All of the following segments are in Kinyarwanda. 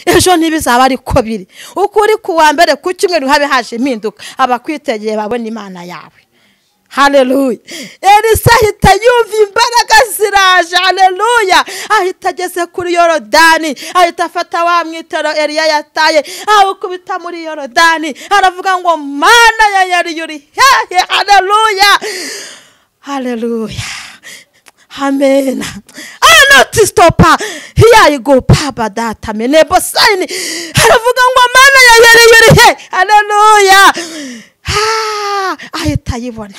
ejo ntibizaba ariko biri uko uri kuwa mbere ku cyumweru habe haje impinduka abakwitegeye babona imana yawe hareruya elisa ahita yumva imbaraga ziraje hareruya ahita ageze kuri yorodani ahita afata wa mwitero eriya yataye awukubita muri yorodani aravuga ngo mana ya yari uri hehe hareruya hareruya amen anoti sitopa hiya igo papa data menebo sayini aravuga ngo mana ya yari uri he hareruya ahita ayibona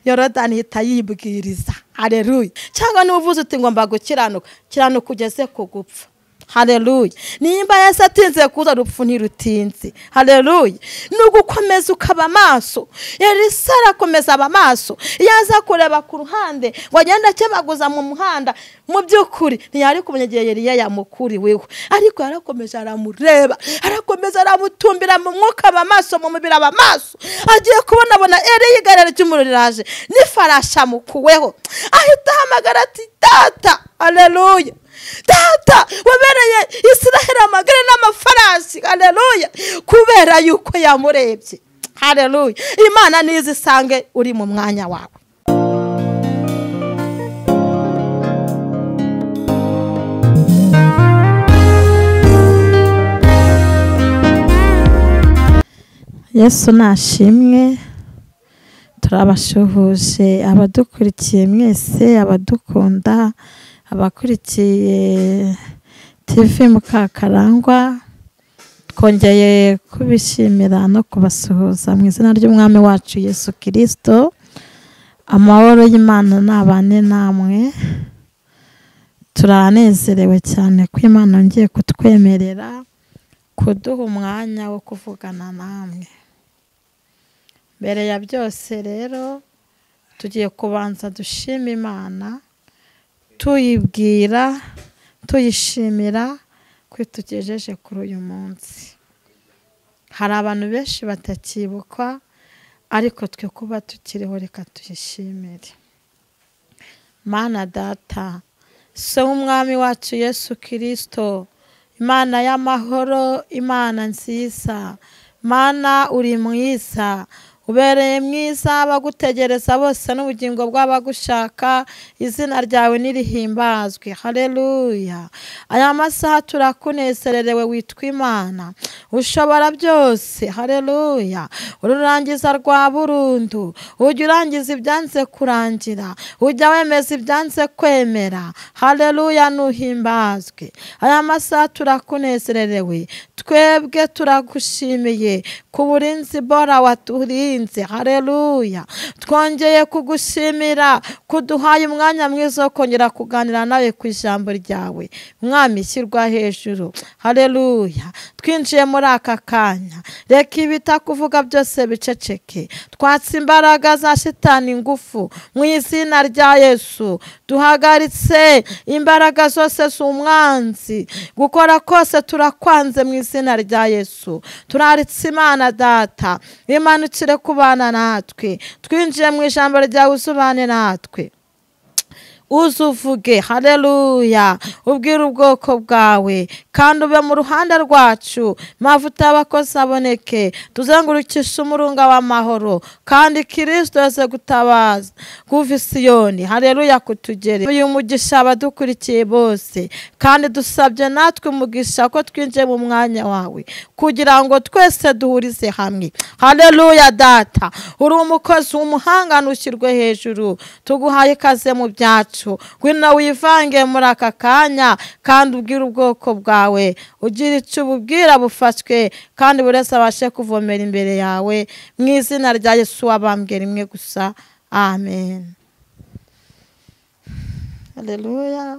yorodani ihita yibwiriza hareruya cyangwa niba uzi uti ngomba gukiranuka kiranuka ugeze ku gupfa hareruya nimba yasi atinze kuza rupfu ntirutinze hareruya ni ugukomeza ukaba amaso yarisa arakomeza aba amaso iyo aza kureba ku ruhande ngo agende akebaguza mu muhanda mu by'ukuri ntiyari kumenya igihe yari yayamukuriweho ariko yarakomeje aramureba arakomeza aramutumbira mu mwuka aba amaso mu mubiri aba amaso agiye kubonabona ere y'igarara ry'umuriro riraje n'ifarashi amukuweho ahita ahamagara ati data hareruya data wabereye israheli amagare n'amafarasi hareruya kubera yuko yamurebye hareruya imana nizo isange uri mu mwanya wawe yesu nashimwe turabashuhuje abadukurikiye mwese abadukunda abakurikiye tivi mukakarangwa twongeye kubishimira no kubasuhuza mu izina ry'umwami wacu yesu kirisito amahoro y'imana nabane namwe turanezerewe cyane ko imana ngiye kutwemerera kuduha umwanya wo kuvugana namwe mbere ya byose rero tugiye kubanza dushima imana tuyibwira tuyishimira ko tugejeje kuri uyu munsi hari abantu benshi batakibukwa ariko twe kuba tukiriho reka tuyishimire mana data so umwami wacu yesu kirisito imana y'amahoro imana nziza mana uri mwiza ubereye mwiza bagutegereza bose n'ubugingo bw'abagushaka izina ryawe n'irihimbazwe hareruya aya masaha turakunezererewe witwa imana ushobora byose hareruya ururangiza rwa burundu ujya urangiza ibyanze kurangira ujya wemeza ibyanze kwemera hareruya nuhimbazwe aya masaha turakunezererewe twebwe turagushimiye ku burinzi bora waturinze hareruya twongeye kugushimira kuduhaye umwanya mwiza wo kongera kuganira nawe ku ijambo ryawe mwami ishyirwa hejuru hareruya twinjiye muri aka kanya reka ibitakuvuga byose biceceke twatse imbaraga za shitani ingufu mu izina rya yesu duhagaritse imbaraga zose si umwanzi gukora kose turakwanze mu izina rya yesu turaritse imana data imanukire kubana natwe twinjiye mu ijambo ryawe uzubane natwe uzuvuge hareruya ubwire ubwoko bwawe kandi ube mu ruhande rwacu mavuta y'abakozi aboneke tuzengurukishe umurunga w'amahoro kandi kirisito yose gutabaza guva isiyoni hareruya kutugere uyu mugisha abadukurikiye bose kandi dusabye natwe umugisha ko twinjiye mu mwanya wawe kugira ngo twese duhurize hamwe hareruya data uri umukozi w'umuhanga ntushyirwe hejuru tuguhaye ikaze mu byacu ngwino wivange muri aka kanya kandi ubwire ubwoko bwawe ugira icyo ububwira bufashwe kandi buri wese abashe kuvomera imbere yawe mu izina rya yesu wabambwe rimwe gusa amen hareruya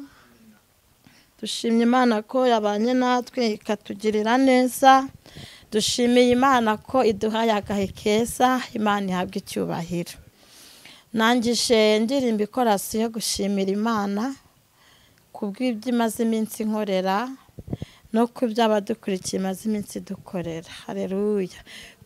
dushimye imana ko yabanye natwe ikatugirira neza dushimiye imana ko iduhaye agahe keza imana ihabwa icyubahiro nangije ndirimba ikorasi yo gushimira imana ku bw'ibyo imaze iminsi inkorera no ku byo abadukurikiye imaze iminsi dukorera hareruya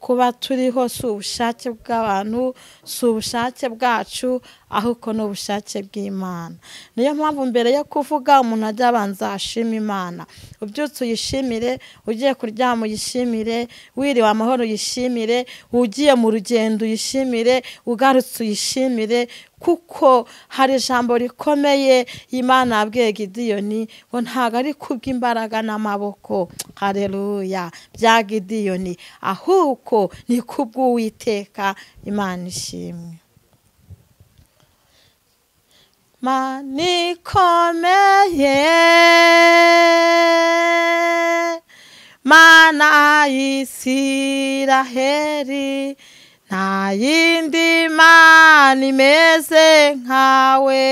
kuba turiho si ubushake bw'abantu si ubushake bwacu ahubwo ni ubushake bw'imana niyo mpamvu mbere yo kuvuga umuntu ajya abanza ashima imana ubyutse uyishimire ugiye kuryama uyishimire wiriwe amahoro uyishimire ugiye mu rugendo uyishimire ugarutse uyishimire kuko hari ijambo rikomeye imana yabwiye gidiyoni ngo ntabwo ari kubw'imbaraga n'amaboko hareruya bya gidiyoni ahubwo ni kubw'uwiteka imana ishimwe mana ikomeye mana y'isiraheri nta yindi mana imeze nkawe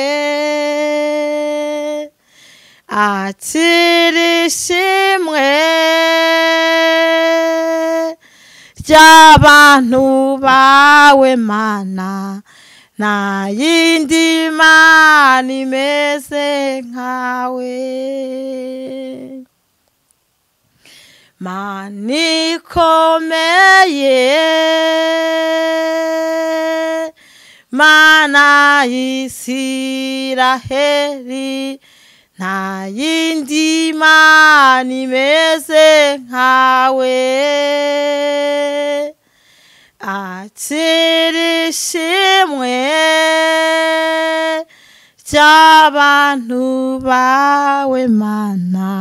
akira ishimwe ry'abantu bawe mana nta yindi mana imeze nkawe mana ikomeye mana y'isiraheri nta yindi mana imeze nkawe akira ishimwe ry'abantu bawe mana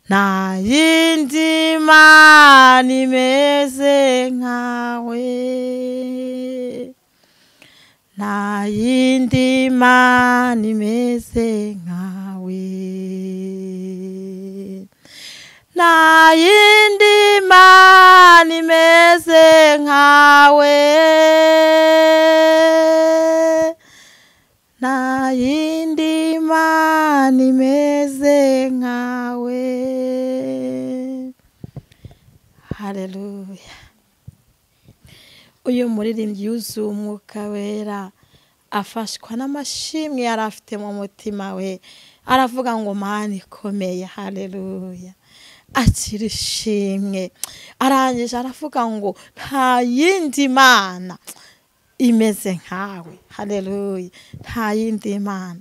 nta yindi mana imeze nkawe nta yindi mana imeze nkawe nta yindi mana imeze nkawe nta yindi mana imeze nkawe hareruya uyu muririmbyi yuzuye umwuka wera afashwa n'amashimwe yari afite mu mutima we aravuga ngo mani ikomeye hareruya akira ishimwe arangije aravuga ngo nta yindi mana imeze nkawe hareruya nta yindi mana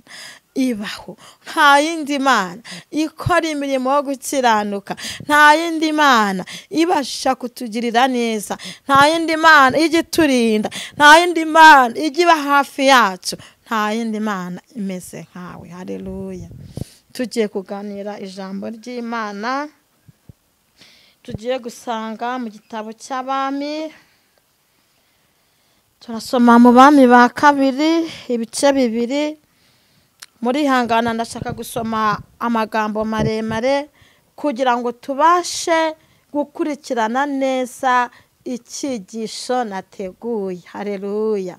ibaho nta yindi mana ikora imirimo yo gukiranuka nta yindi mana ibasha kutugirira neza nta yindi mana ijya iturinda nta yindi mana ijya iba hafi yacu nta yindi mana imeze nkawe hareruya tugiye kuganira ijambo ry'imana tugiye gusanga mu gitabo cy'abami turasoma mu bami ba kabiri ibice bibiri muri hangana ndashaka gusoma amagambo maremare kugira ngo tubashe gukurikirana neza icyigisho nateguye hareruya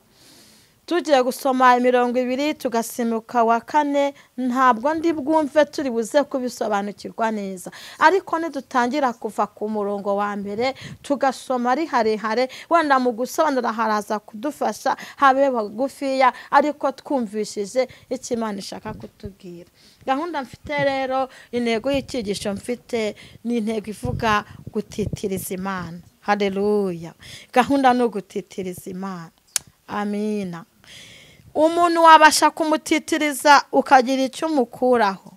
tugiye gusoma imirongo ibiri tugasimuka wa kane ntabwo ndi bwumve turi buze kubisobanukirwa neza ariko nidutangira kuva ku murongo wa mbere tugasoma ari harehare wenda mu gusobanura haraza kudufasha habe bagufiya ariko twumvishije icyo imana ishaka kutubwira gahunda mfite rero intego y'icyigisho mfite ni intego ivuga gutitiriza imana hareruya gahunda ni ugutitiriza imana amina umuntu wabasha kumutitiriza ukagira icyo umukuraho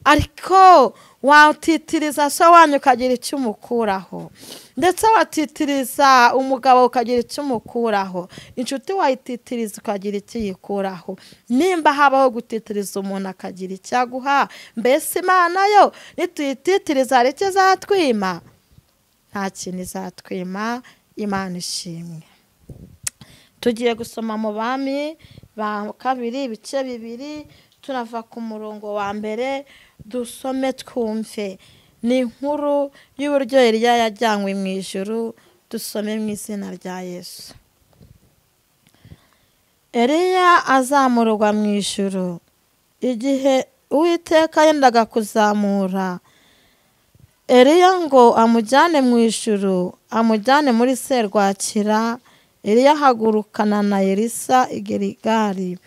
ariko watitiriza so wanyu ukagira icyo umukuraho ndetse watitiriza umugabo ukagira icyo umukuraho inshuti wayititiriza ukagira icyo uyikuraho nimba habaho gutitiriza umuntu akagira icyo aguha mbese imana yo nituyititiriza hari icyo izatwima nta kintu izatwima imana ishimwe tugiye gusoma mu bami ba kabiri ibice bibiri turava ku murongo wa mbere dusome twumve ni inkuru y'uburyo Eliya yajyanywe mu ijoro dusome mu izina rya yesu Eliya azamurwa mu ijoro igihe uwiteka yendaga kuzamura Eliya ngo amujyane mu ijoro amujyane muri serwakira Eliya ahagurukana na Elisa i Gerigari.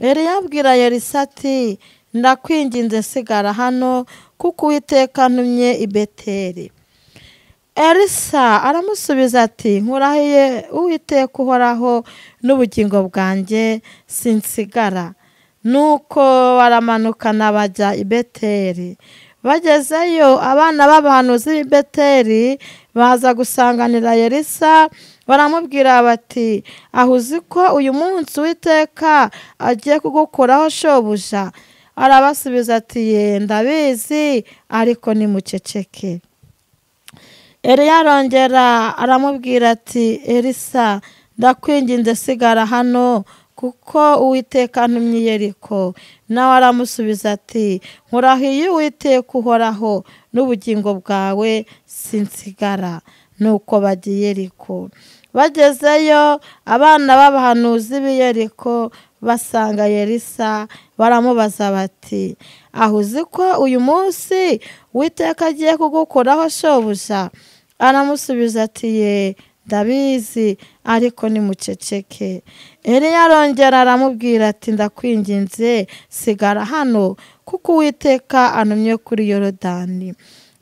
Eliya abwira Elisa ati ndakwinginze sigara hano kuko uwiteka ntumye i beteri elisa aramusubiza ati nkurahiye uwiteka uhoraho n'ubugingo bwanjye sinsigara nuko baramanukana bajya i beteri bagezeyo abana b'abahanuzi b'i beteri baza gusanganira elisa baramubwira bati aho uzi ko uyu munsi uwiteka agiye kugukoraho shobuja arabasubiza ati yenda ndabizi ariko nimuceceke Eliya arongera aramubwira ati elisa ndakwinginze sigara hano kuko uwiteka ntumye yeriko nawe aramusubiza ati nkurahiye uwiteka uhoraho n'ubugingo bwawe sinsigara nuko bagiye yeriko bagezeyo abana b'abahanuzi b'i yeriko basanga yerisa baramubaza bati aho uzi ko uyu munsi witeka agiye kugukoraho shobuja aramusubiza ati ye ndabizi ariko nimuceceke Eliya arongera aramubwira ati ndakwinginze sigara hano kuko uwiteka anumye kuri yorodani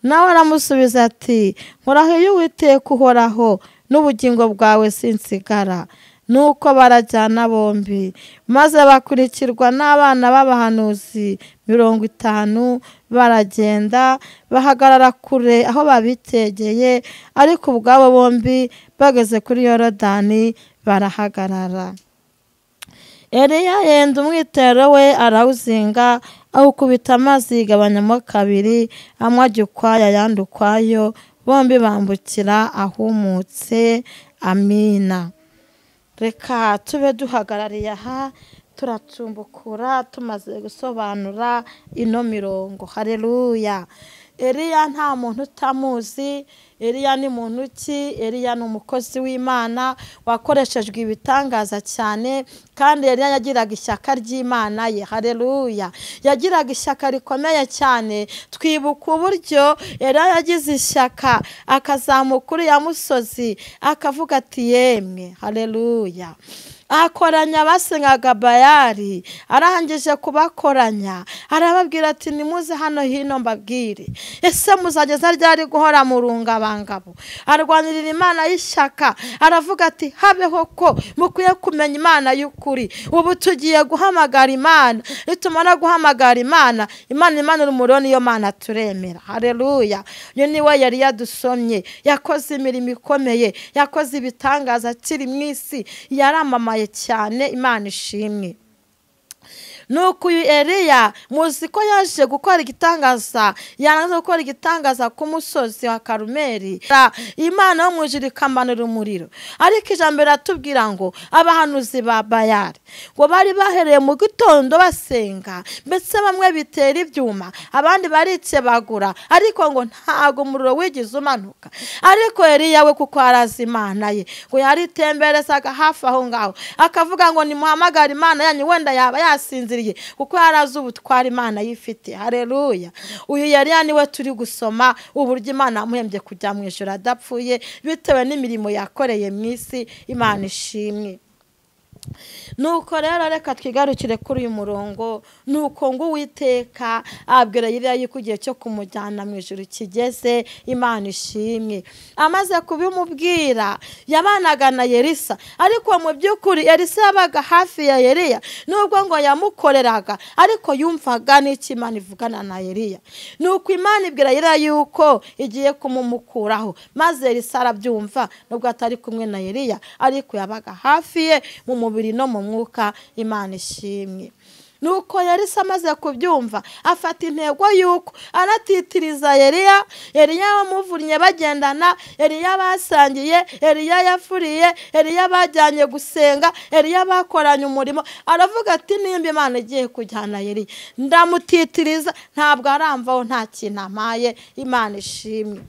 nawe aramusubiza ati nkurahiye uwiteka uhoraho n'ubugingo bwawe sinsigara nuko barajyana bombi maze bakurikirwa n'abana b'abahanuzi mirongo itanu baragenda bahagarara kure aho babitegeye ariko ubwabo bombi bageze kuri yorodani barahagarara Eliya yenda umwitero we arawuzinga awukubita amazi yigabanyamo kabiri amwe ajya ukwaya ayandi ukwayo bombi bambukira ahumutse amina reka tube duhagarariye aha turacumbukura tumaze gusobanura ino mirongo hareruya eriya nta muntu utamuzi eriya ni muntu ki eriya ni umukozi w'imana wakoreshejwe ibitangaza cyane kandi eriya yagiraga ishyaka ry'imana ye hareruya yagiraga ishyaka rikomeye cyane twibuka uburyo eriya yagize ishyaka akazamuka uriya musozi akavuga ati yemwe hareruya akoranya abasengaga bayari arangije kubakoranya arababwira ati nimuze hano hino mbabwire ese muzageza ryari guhora mu rungabangabo arwanirira imana y'ishyaka aravuga ati habeho ko mukwiye kumenya imana y'ukuri ubu tugiye guhamagara imana nitumara guhamagara imana imana imana urumuri niyo mana turemera hareruya uyu niwe yari yadusomye yakoze imirimo ikomeye yakoze ibitangaza akiri mu isi yaramamaye cyane imana ishimwe nuko uyu eriya muzi ko yaje gukora igitangaza yanze gukora igitangaza ku musozi wa karumeri imana yo mu ijuru ikamanura umuriro ariko ijambo riratubwira ngo abahanuzi ba bayari ngo bari bahereye mu gitondo basenga mbese bamwe bitera ibyuma abandi barikebagura ariko ngo ntabwo umuriro wigeze umanuka ariko eriya we kuko harazi imana ye ngo yaritemberezaga hafi aho ngaho akavuga ngo nimuhamagare imana yanyu wenda yaba yasinziriye kuko yari azi ubutwara imana yifite hareruya uyu yari niwe turi gusoma uburyo imana yamuhembye kujya mu ijoro adapfuye bitewe n'imirimo yakoreye mu isi imana ishimwe nuko rero reka twigarukire kuri uyu murongo nuko ngo uwiteka abwira yiriya yuko igihe cyo kumujyana mu ijoro kigeze imana ishimwe amaze kubimubwira yabanaga na yerisa ariko mu by'ukuri yerisa yabaga hafi ya yeriya nubwo ngo yamukoreraga ariko yumvaga n'icyo imana ivugana na yeriya nuko imana ibwira yiriya yuko igiye kumumukuraho maze yerisa arabyumva nubwo atari kumwe na yeriya ariko yabaga hafi ye mu mubiri no mu mwuka imana ishimwe nuko yarisa amaze kubyumva afata intego y'uko aratitiriza Eliya Eliya wamuvunnye bagendana Eliya basangiye Eliya yafuriye Eliya bajyanye gusenga Eliya bakoranye umurimo aravuga ati nimba imana igiye kujyana Eliya ndamutitiriza ntabwo aramvaho nta kintu amaye imana ishimwe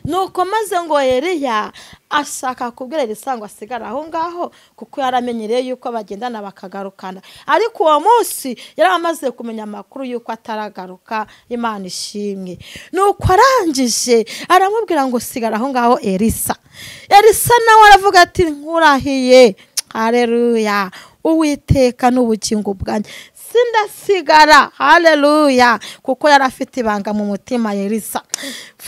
nuko maze ngo Eliya ashaka kubwira elisa ngo asigare aho ngaho kuko yaramenyereye yuko bagendana bakagarukana ariko uwo munsi yari amaze kumenya amakuru y'uko ataragaruka imana ishimwe nuko arangije aramubwira ngo sigara aho ngaho elisa elisa nawe aravuga ati nkurahiye hareruya uwiteka n'ubugingo bwanjye sindasigara hareruya kuko yari afite ibanga mu mutima yerisa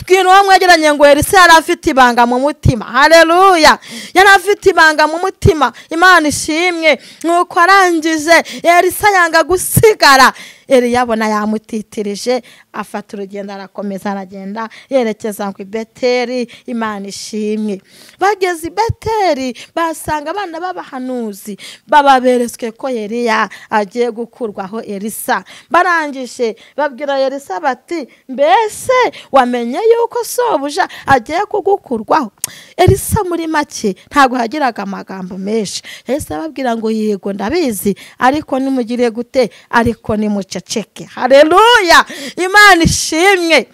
bwira uwo mwegeranye ngo yerisa yari afite ibanga mu mutima hareruya yari afite ibanga mu mutima imana ishimwe nuko arangije yerisa yanga gusigara yabona yamutitirije afata urugendo arakomeza aragenda yerekeza ngo ibeteri imana ishimwe bageze i beteri basanga abana b'abahanuzi bababeretswe ko yeriya agiye gukurwaho erisa barangije babwira erisa bati mbese wamenye yuko sobuja agiye kugukurwaho erisa muri make ntabwo hagiraga amagambo menshi yahise ababwira ngo yego ndabizi ariko nimugire gute ariko nimuce ceceke hareruya imana ishimwe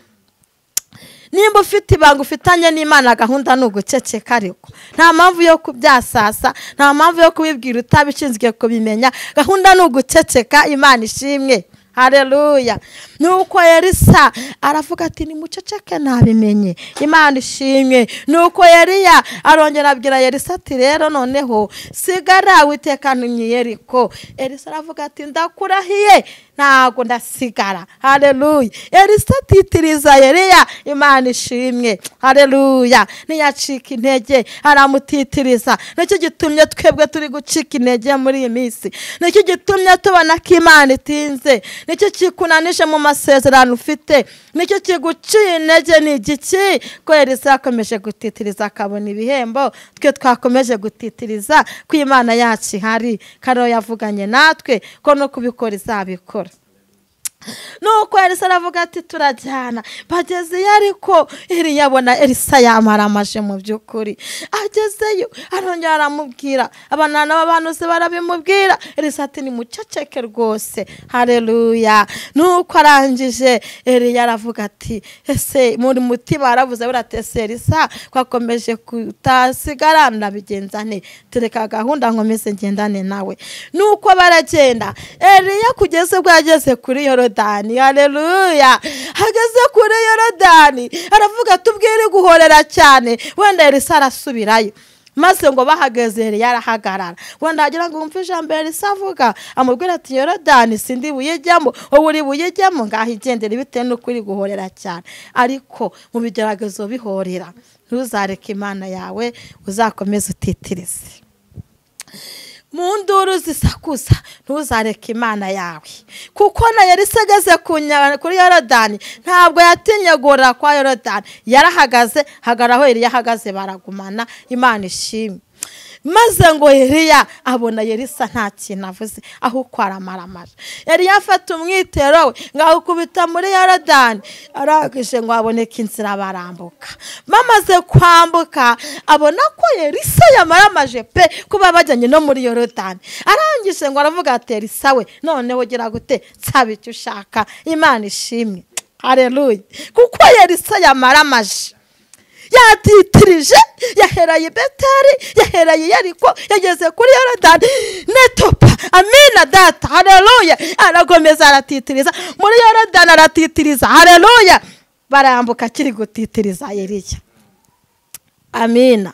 nimba ufite ibanga ufitanye n'imana gahunda ni uguceceka ariko nta mpamvu yo kubyasasa nta mpamvu yo kubibwira utabishinzwe kubimenya gahunda ni uguceceka imana ishimwe hareruya nuko yerisa aravuga ati ni muceceke nabimenye imana ishimwe nuko yariya arongera abwira yerisa ati rero noneho sigara witekana imyiyeriko erisa aravuga ati ndakurahiye ntabwo ndasigara hareruya erisa atitiriza yariya imana ishimwe hareruya ntiyacika intege aramutitiriza nicyo gitumye twebwe turi gucika intege muri iyi minsi nicyo gitumye tubona ko imana itinze nicyo kikunanije mu masezerano ufite nicyo kiguciye intege ni igiki ko yerisa yakomeje gutitiriza akabona ibihembo twe twakomeje gutitiriza ko imana yacu ihari kariho yavuganye natwe ko no kubikora izabikora nuko Elisa aravuga ati turajyana bagezeyo ariko iriya abona Elisa yamaramaje mu by'ukuri agezeyo arongera aramubwira abana n'ababanuzi barabimubwira Elisa ati ni muceceke rwose hareruya nuko arangije iriya aravuga ati ese muri mutima baravuze buratese Elisa kwakomeje kutasigara ndabigenza ne tereka gahunda nkomeze ngendane nawe nuko baragenda eriya kugeze ubwo yageze kuri yorodi yorodani hareruya hageze kuri yorodani aravuga tubwire guhorera cyane wenda Elisa arasubirayo maze ngo bahageze yari yarahagarara wenda wagira ngo wumve ijambo Elisa avuga amubwira ati yorodani sindi buyijyamo wowe uri buyijyamo ngaho igendere bitewe n'uko uri guhorera cyane ariko mu bigeragezo bihorera ntuzareke imana yawe uzakomeze utitirize mu nduru zisakuza ntuzareke imana yawe kuko na Yarisa ageze kuri yorodani ntabwo yatinye guhorera kwa yorodani yarahagaze hagaraho yari yahagaze baragumana imana ishimwe maze ngo Eliya abona Yerisa nta kintu avuze ahubwo aramaramara Eliya afata umwitero we ngo awukubita muri yorodani arangije ngo haboneke inzira barambuka bamaze kwambuka abona ko Yerisa yamaramaje pe kuba bajyanye no muri yorodani arangije ngo aravuga ati Elisa we noneho ugira gute nsaba icyo ushaka imana ishimwe hareruye kuko Yerisa yamaramaje yatitirije yaheraye beteri yaheraye yariko yageze kuri yorodani netopa amina data hareruya arakomeza aratitiriza muri yorodani aratitiriza hareruya barambuka akiri gutitiriza yeriya amina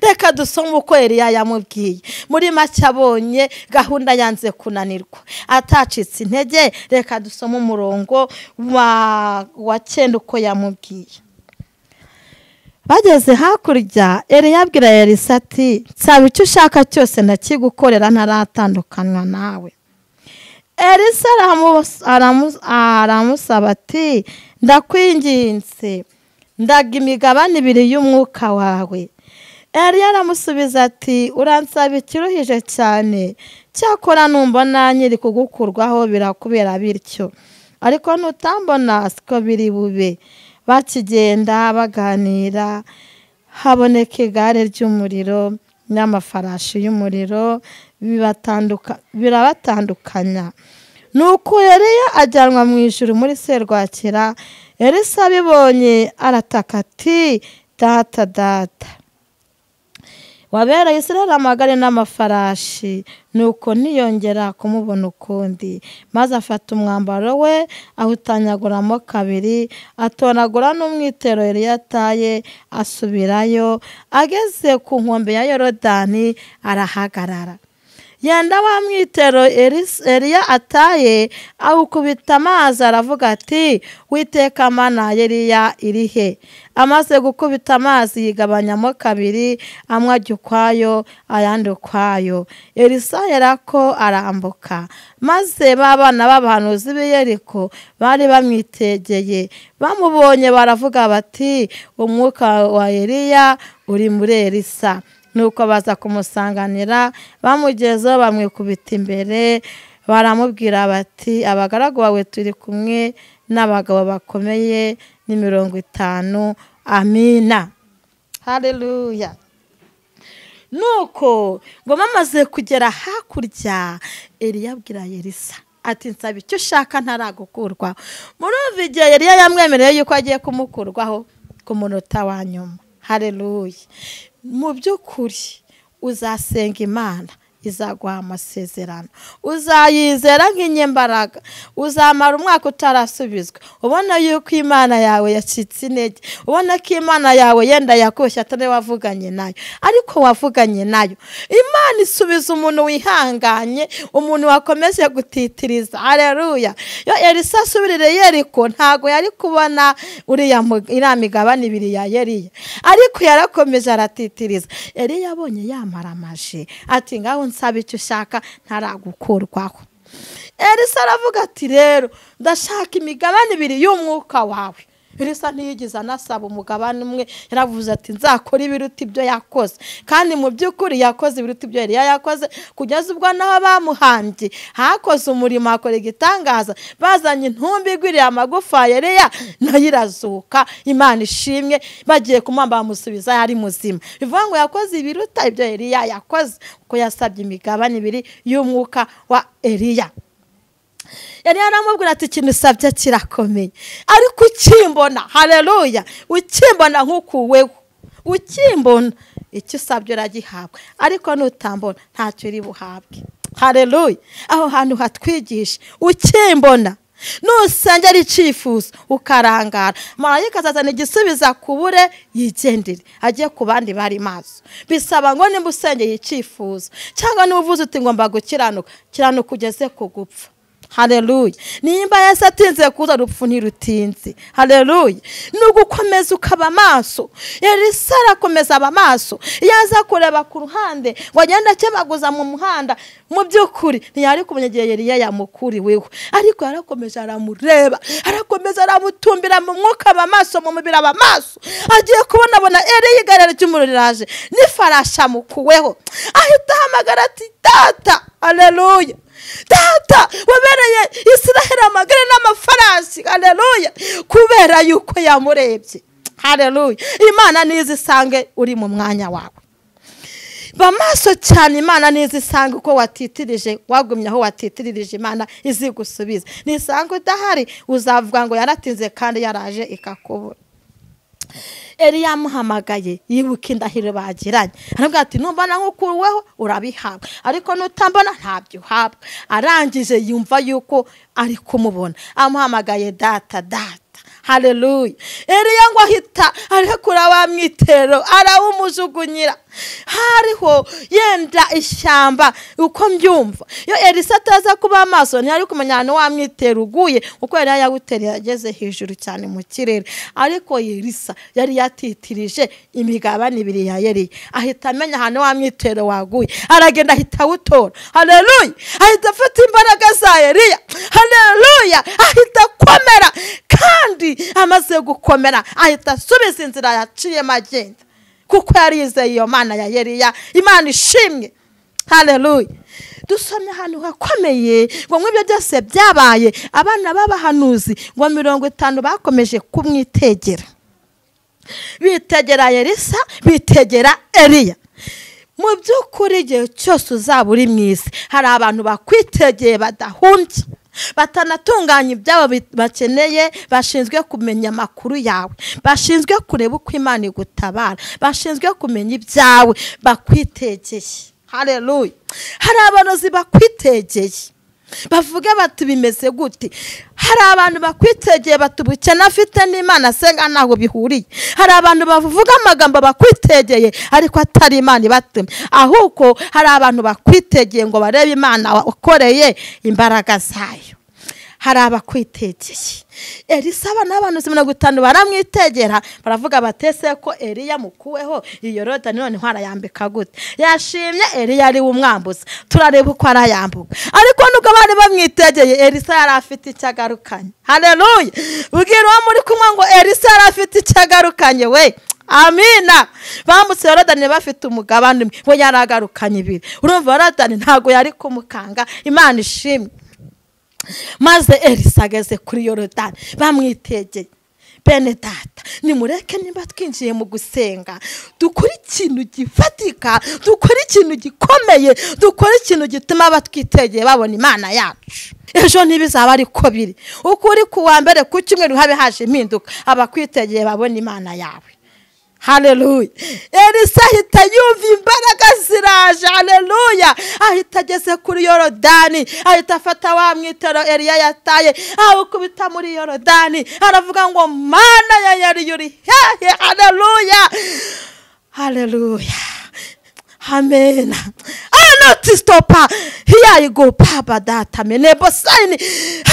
reka dusome uko Eliya yamubwiye muri make abonye gahunda yanze kunanirwa atacitse intege reka dusome umurongo wa cyenda uko yamubwiye bageze hakurya Eliya abwira Elisa ati nsaba icyo ushaka cyose ndakigukorera ntaratandukanywa nawe Elisa aramusaba ati ndakwinginze ndaga imigabane ibiri y'umwuka wawe Eliya aramusubiza ati uransaba ikiruhije cyane cyakora numbona nyiri kugukurwaho birakubera bityo ariko nutambona siko biri bube bakigenda baganira haboneka igare ry'umuriro n'amafarashi y'umuriro birabatandukanya nuko yariya ajyanwa mu ijoro muri serwakira Elisa abibonye arataka ati data data wabereye israel amagare n'amafarashi nuko ntiyongera kumubona ukundi maze afata umwambaro we awutanyaguramo kabiri atoragura n'umwitero yari yataye asubirayo ageze ku nkombe ya yorodani arahagarara yenda wa mwitero Elis- eliya ataye awukubita amazi aravuga ati witeka mana eliya iri he amaze gukubita amazi yigabanyamo kabiri amwe ajya ukwayo ayandi ukwayo elisa yarako arambuka maze ba bana b'abahanuzi b'i yeriko bari bamwitegeye bamubonye baravuga bati umwuka wa eliya uri muri elisa nuko baza kumusanganira bamugezeho bamwikubita imbere baramubwira bati abagaragu bawe turi kumwe n'abagabo bakomeye ni mirongo itanu amina hareruya nuko ngo bamaze kugera hakurya eliya abwira yerisa ati nsaba icyo ushaka ntaragukurwaho murumva igihe eliya yamwemereye yuko agiye kumukurwaho ku munota wa nyuma hareruya mu by'ukuri uzasenga imana izaguha amasezerano uzayizera nk'inyembaraga uzamara umwaka utarasubizwa ubona yuko imana yawe yacitse intege ubona ko imana yawe yenda yakoshye atari wavuganye nayo ariko wavuganye nayo imana isubiza umuntu wihanganye umuntu wakomeje gutitiriza hareruya yo elisa asubirire yeriko ntago yari kubona uriya mu- iriya migabane ibiri ya yeriya ariko yarakomeje aratitiriza yari yabonye yamaramaje ati ngaho nsaba icyo ushaka ntaragukurwaho elisa aravuga ati rero ndashaka imigabane ibiri y'umwuka wawe elisa ntiyigeze anasaba umugabane umwe yaravuze ati nzakora ibiruta ibyo yakoze kandi mu by'ukuri yakoze ibiruta ibyo yari yakoze kugeza ubwo naho bamuhambye hakoze umurimo hakora igitangaza bazanye intumbi igwiriye amagufa ya Eliya nayo irazuka imana ishimwe bagiye kumwamba bamusubiza yari muzima bivuga ngo yakoze ibiruta ibyo Eliya yakoze kuko yasabye imigabane ibiri y'umwuka wa Eliya yari yaramubwira ati ikintu usabye kirakomeye ariko ukimbona hareruya ukimbona nk'ukuweho ukimbona icyo usabye uragihabwa ariko nutambona ntacyo uri buhabwe hareruya aho hantu hatwigisha ukimbona nusenge ari icyifuzo ukarangara marayika azazana igisubiza kubure yigendere ajye ku bandi bari maso bisaba ngo nimba usengeye icyifuzo cyangwa niba uvuze uti ngomba gukiranuka kiranuka ugeze ku gupfa hareruya nimba yesi atinze kuza rupfu ntirutinze hareruya ni ugukomeza ukaba amaso elisa arakomeza aba amaso iyo aza kureba ku ruhande ngo agende akebaguza mu muhanda mu by'ukuri ntiyari kumenya igihe yariya yamukuriweho ariko yarakomeje aramureba arakomeza aramutumbira mu mwuka aba amaso mu mubiri aba amaso agiye kubonabona eriya igare ry'umuriro riraje n'ifarashi amukuweho ahita ahamagara ati data hareruya data wabereye israheli amagare n'amafarasi hareruya kubera yuko yamurebye hareruya imana nize isange uri mu mwanya wawe ba maso cyane imana nize isange uko watitirije wagumye aho watitirije imana izigusubiza nisanga udahari uzavuga ngo yaratinze kandi yaraje ikakubura Eli yamuhamagaye yibuka indahiro bagiranye aravuga ati numbana nk'ukuweho urabihabwa ariko nutambona ntabyo uhabwa arangije yumva yuko ari kumubona amuhamagaye data data hareruya Eliya ngo ahita arekura wa mwitero arawumujugunyira hariho yenda ishyamba uko mbyumva iyo elisa ataza kuba amaso ntiyari kumenya ahantu wa mwitero uguye kuko yari yawutereye ageze hejuru cyane mu kirere ariko elisa yari yatitirije imigabane ibiri ya yeriya ahita amenya ahantu wa mwitero waguye aragenda ahita awutora hareruya ahita afata imbaraga za eliya hareruya ahita akomera kandi amaze gukomera ahita asubiza inzira yaciyemo agenda kuko yarizeye iyo mana ya yeriya imana ishimwe hareruya dusomye ahantu hakomeye ngo nk'ibyo byose byabaye abana b'abahanuzi ngo mirongo itanu bakomeje kumwitegera bitegera yerisa bitegera eriya mu by'ukuri igihe cyose uzaba uri mu isi hari abantu bakwitegeye badahumbye batanatunganya ibyabo bi- bakeneye bashinzwe kumenya amakuru yawe bashinzwe kureba uko imana igutabara bashinzwe kumenya ibyawe bakwitegeye hareruya hari abanozi bakwitegeye bavuge bati bimeze gute hari abantu bakwitegeye bati ubukene afite n'imana asenga ntaho bihuriye hari abantu bavuga amagambo bakwitegeye ariko atari imana ibatema ahubwo hari abantu bakwitegeye ngo barebe imana wakoreye imbaraga zayo hari abakwitegeye elisa abana b'abantu mirongo itanu baramwitegera baravuga batese ko eriya mukuweho iyo roda none ntarayambika gute yashimye eriya ari we umwambuza turareba uko arayambuka ariko nubwo bari bamwitegeye elisa yari afite icyo agarukanye hareruye bwira uwo muri kumwe ngo elisa yari afite icyo agarukanye we amina bambutse yorodani bafite umugabane umwe we yari agarukanye ibiri urumva yorodani ntabwo yari kumukanga imana ishimwe maze elisa ageze kuri yorodani bamwitegeye bene data nimureke niba twinjiye mu gusenga dukore ikintu gifatika dukore ikintu gikomeye dukore ikintu gituma abatwitegeye babona imana yacu ejo ntibizaba ariko biri ukuri ku wa mbere ku cyumweru habe haje impinduka abakwitegeye babona imana yawe hareruye elisa ahita yumva imbaraga ziraje hareruya ahita ageze kuri yorodani ahita afata wa mwitero eriya yataye awukubita muri yorodani aravuga ngo mana ya yari yuri hehe hareruya hareruya amena anoti stopa hiya igo papa data mene bosayini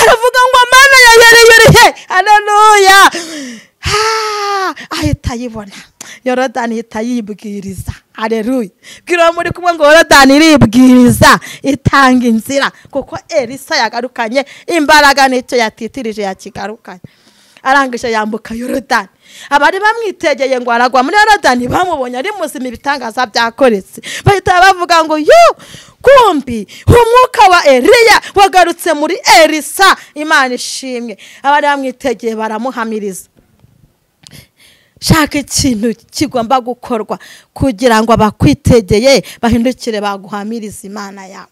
aravuga ngo mana ya yari yuri he hareruya ahita ayibona yorodani ihita yibwiriza areruye bwira muri kumwe ngo yorodani iribwiriza itanga inzira kuko elisa yagarukanye imbaraga n'icyo yatitirije yakigarukanye arangije yambuka yorodani abari bamwitegeye ngo aragwa muri yorodani bamubonye ari muzima ibitangaza byakoretse bahita bavuga ngo yu kumbi umwuka wa eriya wagarutse muri elisa imana ishimwe abari bamwitegeye baramuhamiriza shaka ikintu kigomba gukorwa kugira ngo abakwitegeye bahindukire baguhamiriza imana yawe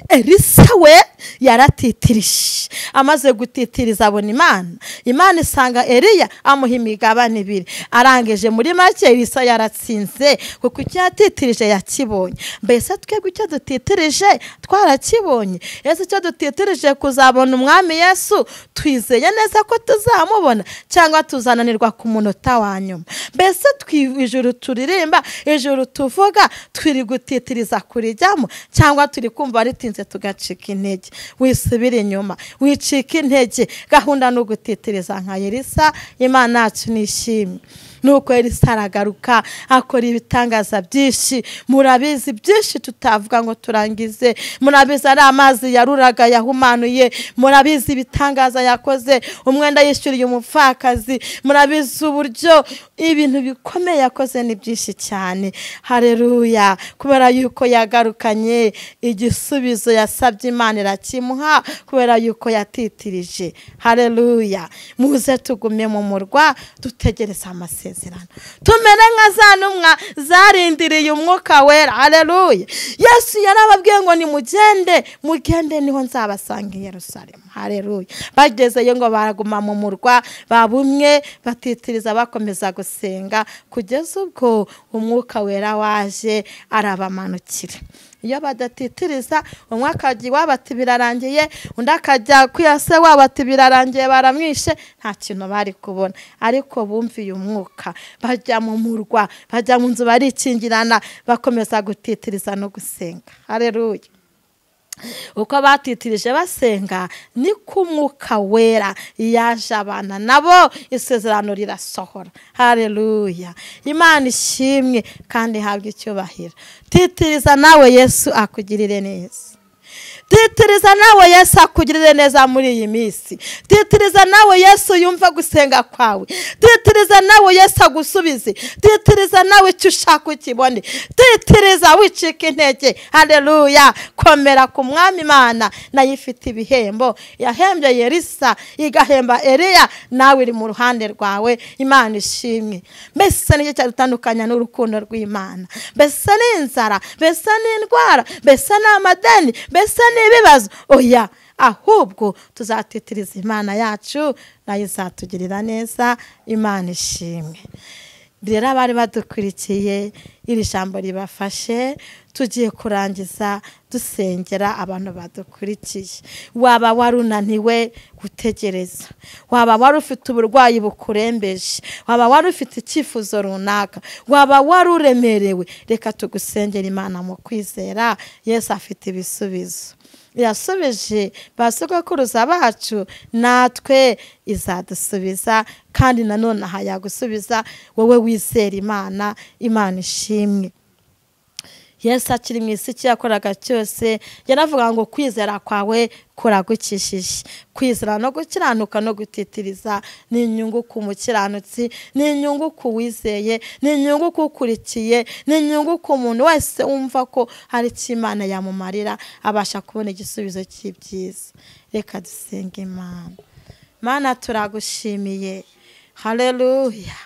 elisa we yaratitirije amaze gutitiriza abona imana imana isanga eriya amuha imigabane ibiri arangije muri make elisa yaratsinze kuko icyo yatitirije yakibonye mbese twebwe icyo dutitirije twarakibonye ese icyo dutitirije kuzabona umwami yesu twizeye neza ko tuzamubona cyangwa tuzananirwa ku munota wa nyuma mbese ijuru turirimba ijuru tuvuga twiri gutitiriza kurijyamo cyangwa turi kumva ari bitinze tugacika intege wisubira inyuma wicika intege gahunda ni ugutitiriza nka yerisa imana yacu nishimye nuko yerisa aragaruka akora ibitangaza byinshi murabizi byinshi tutavuga ngo turangize murabizi ari amazi yaruraga yahumanuye murabizi ibitangaza yakoze umwenda yishyuriye umupfakazi murabizi uburyo ibintu bikomeye yakoze ni byinshi cyane hareruya kubera yuko yagarukanye igisubizo igisubizo yasabye imana irakimuha kubera yuko yatitirije hareruya muze tugume mu murwa dutegereze amasezerano tumere nka za ntumwa zarindiriye umwuka wera hareruya yesu yarababwiye ngo nimugende mugende niho nzabasanga i Yerusalemu hareruya bagezeyo ngo baraguma mu murwa babumwe batitiriza bakomeza gusenga kugeza ubwo umwuka wera waje arabamanukira iyo badatitiriza umwe akajya iwabo ati birarangiye undi akajya ku se wabo ati birarangiye baramwishe nta kintu bari kubona ariko bumviye umwuka bajya mu murwa bajya mu nzu barikingirana bakomeza gutitiriza no gusenga hareruye uko batitirije basenga ni ku mwuka wera yaje abana nabo isezerano rirasohora hareruya imana ishimwe kandi ihabwa icyubahiro titiriza nawe yesu akugirire neza titiriza nawe yesu akugirire neza muri iyi minsi titiriza nawe yesu yumva gusenga kwawe titiriza nawe yesu agusubize titiriza nawe icyo ushaka ukibone titiriza wicika intege hareruya komera ku mwami imana nayo ifite ibihembo yahembye yerisa igahemba eriya nawe iri mu ruhande rwawe imana ishimwe mbese nicyo cyadutandukanya n'urukundo rw'imana mbese ni inzara mbese ni indwara mbese ni amadeni mbese ni ibibazo oya ahubwo tuzatitiriza imana yacu nayo izatugirira neza imana ishimwe rero abari badukurikiye iri jambo ribafashe tugiye kurangiza dusengera abantu badukurikiye waba wari unaniwe gutegereza waba wari ufite uburwayi bukurembeje waba wari ufite icyifuzo runaka waba wari uremerewe reka tugusengera imana mu kwizera yesu afite ibisubizo irasubije ba sogokuruza bacu natwe izadusubiza kandi nanone aha yagusubiza wowe wizera imana imana ishimwe yesu akiri mu isi icyo yakoraga cyose yaravuga ngo kwizera kwawe kuragukishije kwizera no gukiranuka no gutitiriza ni inyungu ku mukiranutsi ni inyungu ku wizeye ni inyungu ku ukurikiye ni inyungu ku muntu wese wumva ko hari icyo imana yamumarira abasha kubona igisubizo cy'ibyiza reka dusenge imana mana turagushimiye hareruya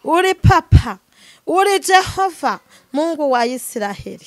uri papa uri jehova mungu wa Isiraheli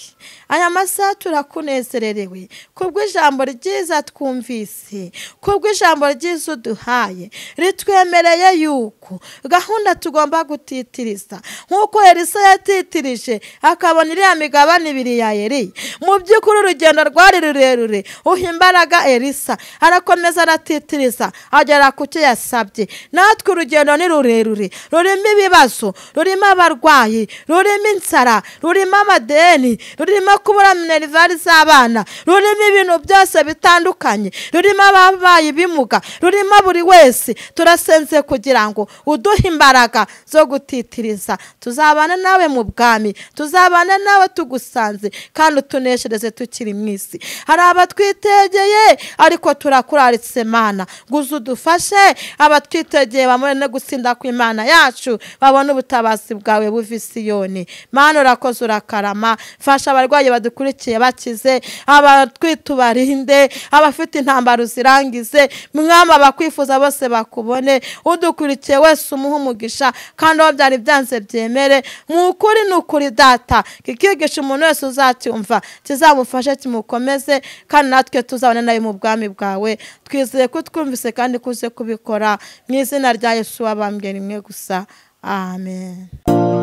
aya masaha turakunezererewe kubw'ijambo ryiza twumvise kubw'ijambo ryiza uduhaye ritwemereye yuko gahunda tugomba gutitiriza nk'uko Elisa yatitirije akabona iriya migabane ibiri ya Eli mu by'ukuri urugendo rwari rurerure uha imbaraga Elisa arakomeza aratitiriza agera ku cyo yasabye natwe urugendo ni rurerure rurimo ibibazo rurimo abarwayi rurimo inzara rurimo amadeni rurimo kubura minerivare z'abana rurimo ibintu byose bitandukanye rurimo ababaye ibimuga rurimo buri wese turasenze kugira ngo uduhe imbaraga zo gutitiriza tuzabana nawe mu bwami tuzabana nawe tugusanze kandi utuneshereze tukiri mu isi hari abatwitegeye ariko turakuraritse mana guza udufashe abatwitegeye bamubone gusinda ku imana yacu babone ubutabazi bwawe buva isiyoni mana urakoze urakarama fasha abarwayi badukurikiye bakize abatwite ubarinde abafite intambaro uzirangize mwama abakwifuza bose bakubone udukurikiye wese umuha umugisha kandi aho byari byanze byemere ni ukuri ni ukuri data kikigisha umuntu wese uzacyumva kizamufashe kimukomeze kandi natwe tuzabona nawe mu bwami bwawe twizeye ko twumvise kandi ko uze kubikora mu izina rya yesu wabambwe rimwe gusa amen